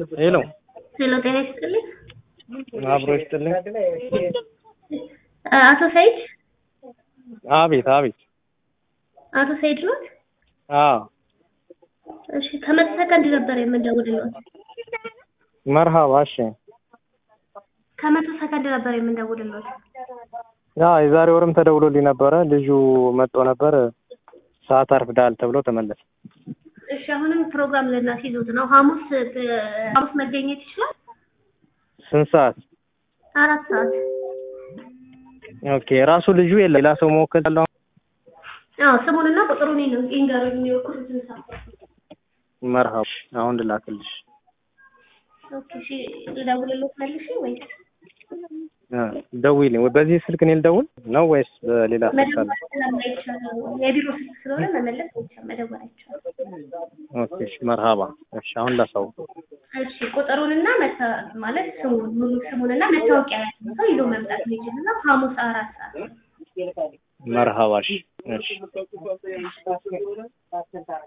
ሄሎ ሄሎ ጤና ይስጥልኝ። አብሮ ይስጥልኝ። አቶ ሰይድ አቤት አቤት። አቶ ሰይድ ኖት? አዎ እሺ ከመቶ ሰከንድ ነበር የምንደውልልዎት። መርሃባ። እሺ ከመቶ ሰከንድ ነበር የምንደውልልዎት። ያ የዛሬ ወርም ተደውሎልኝ ነበረ። ልጁ መጥቶ ነበር ሰዓት አርፍዳል ተብሎ ተመለሰ። እሺ አሁንም ፕሮግራም ልናስይዙት ነው። ሐሙስ ሐሙስ መገኘት ይችላል? ስንት ሰዓት? አራት ሰዓት። ኦኬ ራሱ ልጁ የለም ሌላ ሰው መወከል አለው። አዎ ስሙንና ቁጥሩን ነው ይንገሩኝ የሚወክሉትን ሰው። መርሃባ። አሁን ልላክልሽ። ኦኬ እሺ ልደውልልዎት መልሼ ወይስ እ ደውይልኝ። ወይ በዚህ ስልክ እኔ ልደውል ነው ወይስ በሌላ ስልክ አለ? መደወል ስለማይቻል የቢሮ ስልክ ስለሆነ መመለስ አይቻልም፣ መደወል አይቻልም። ኦኬ እሺ መርሃባ። እሺ አሁን ላሳውቅ። እሺ ቁጥሩንና መታ ማለት ስሙን ሙሉ ስሙንና መታወቂያ ያለው ሰው ይዞ መምጣት የሚችልና ሐሙስ አራት ሰዓት መርሃባ። እሺ እሺ